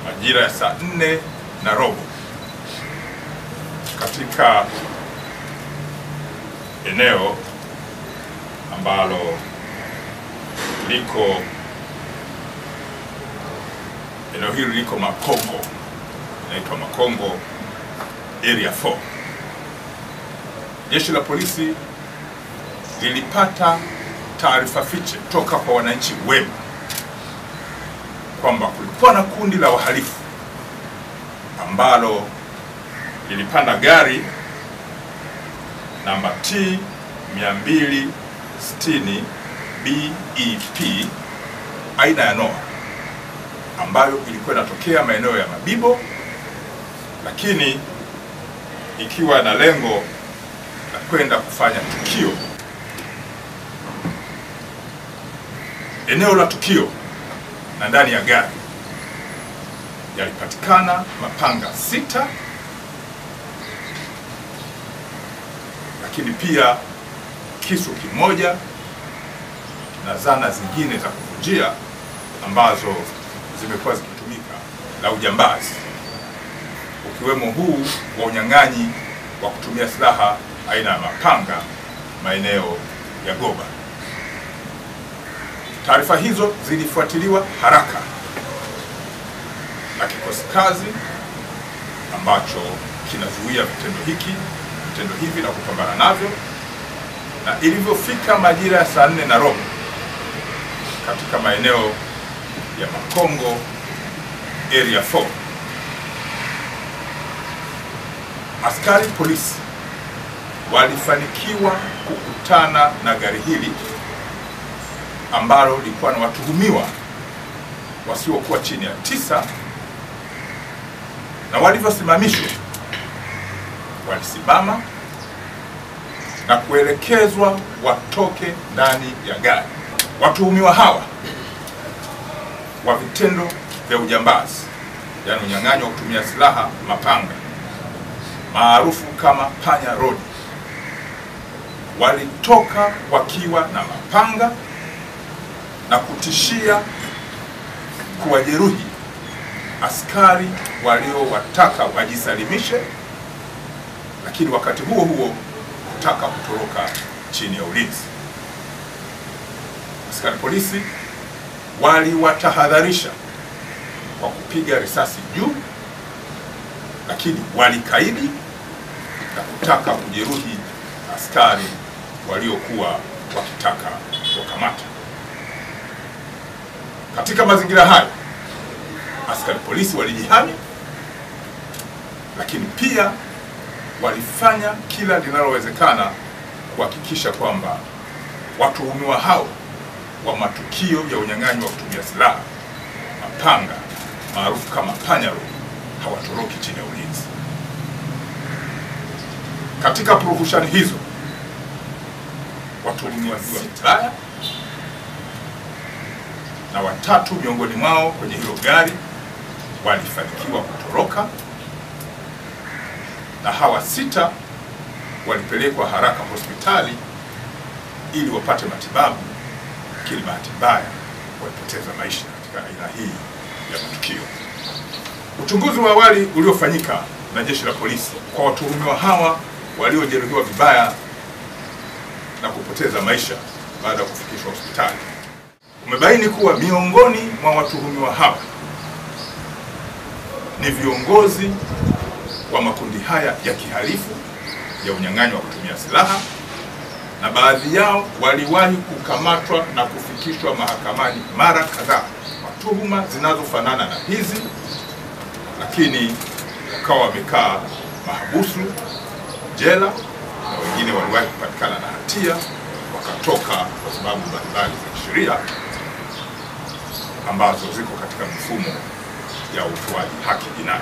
majira ya saa nne na robo katika eneo ambalo liko eneo hili liko Makongo, inaitwa Makongo area 4. Jeshi la polisi lilipata taarifa fiche toka kwa wananchi wema kwamba kulikuwa na kundi la wahalifu ambalo lilipanda gari namba T 260 BEP aina ya Noah ambayo ilikuwa inatokea maeneo ya Mabibo, lakini ikiwa na lengo la kwenda kufanya tukio. Eneo la tukio na ndani ya gari yalipatikana mapanga sita, lakini pia kisu kimoja na zana zingine za kuvunjia ambazo zimekuwa zikitumika la ujambazi, ukiwemo huu wa unyang'anyi wa kutumia silaha aina ya mapanga maeneo ya Goba. Taarifa hizo zilifuatiliwa haraka na kikosi kazi ambacho kinazuia vitendo hiki vitendo hivi na kupambana navyo, na ilivyofika majira ya saa nne na robo katika maeneo ya Makongo area 4 askari polisi walifanikiwa kukutana na gari hili ambalo lilikuwa na watuhumiwa wasiokuwa chini ya tisa, na walivyosimamishwa walisimama na kuelekezwa watoke ndani ya gari. Watuhumiwa hawa wa vitendo vya ujambazi, yaani unyang'anyi wa kutumia silaha mapanga, maarufu kama panya road, walitoka wakiwa na mapanga na kutishia kuwajeruhi askari waliowataka wajisalimishe, lakini wakati huo huo kutaka kutoroka chini ya ulinzi. Askari polisi waliwatahadharisha kwa kupiga risasi juu, lakini walikaidi na kutaka kujeruhi askari waliokuwa wakitaka kuwakamata. Katika mazingira hayo, askari polisi walijihami, lakini pia walifanya kila linalowezekana kuhakikisha kwamba watuhumiwa hao wa matukio ya unyang'anyi wa kutumia silaha mapanga maarufu kama panyaro hawatoroki chini ya ulinzi. Katika purukushani hizo watuhumiwa sita na watatu miongoni mwao kwenye hilo gari walifanikiwa kutoroka, na hawa sita walipelekwa haraka hospitali ili wapate matibabu, lakini bahati mbaya walipoteza maisha katika aina hii ya matukio. Uchunguzi wa awali uliofanyika na jeshi la polisi kwa watuhumiwa hawa waliojeruhiwa vibaya na kupoteza maisha baada ya kufikishwa hospitali umebaini kuwa miongoni mwa watuhumiwa hawa ni viongozi wa makundi haya ya kihalifu ya unyang'anyi wa kutumia silaha, na baadhi yao waliwahi kukamatwa na kufikishwa mahakamani mara kadhaa kwa tuhuma zinazofanana na hizi, lakini wakawa wamekaa mahabusu jela, na wengine waliwahi kupatikana na hatia wakatoka kwa sababu mbalimbali za kisheria ambazo ziko katika mifumo ya utoaji haki jinai.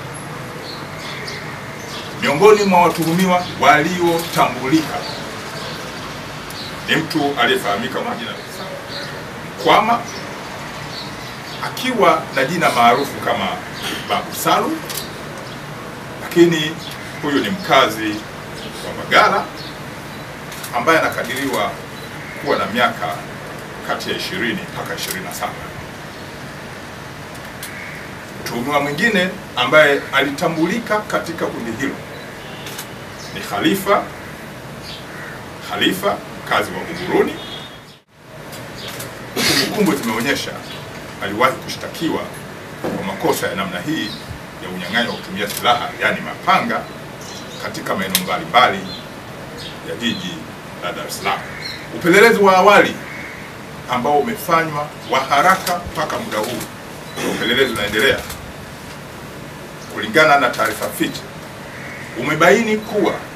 Miongoni mwa watuhumiwa waliotambulika ni mtu aliyefahamika kwa jina Mkwama, akiwa na jina maarufu kama Babu Salu, lakini huyu ni mkazi wa Mbagala ambaye anakadiriwa kuwa na miaka kati ya 20 mpaka 27. Mtu Mtuhumiwa mwingine ambaye alitambulika katika kundi hilo ni Khalifa Khalifa, mkazi wa Buguruni. Kumbukumbu zimeonyesha aliwahi kushtakiwa kwa makosa ya namna hii ya unyang'anyi wa kutumia silaha, yaani mapanga, katika maeneo mbalimbali ya jiji la Dar es Salaam. Upelelezi wa awali ambao umefanywa wa haraka mpaka muda huu, upelelezi unaendelea, kulingana na taarifa fiche, umebaini kuwa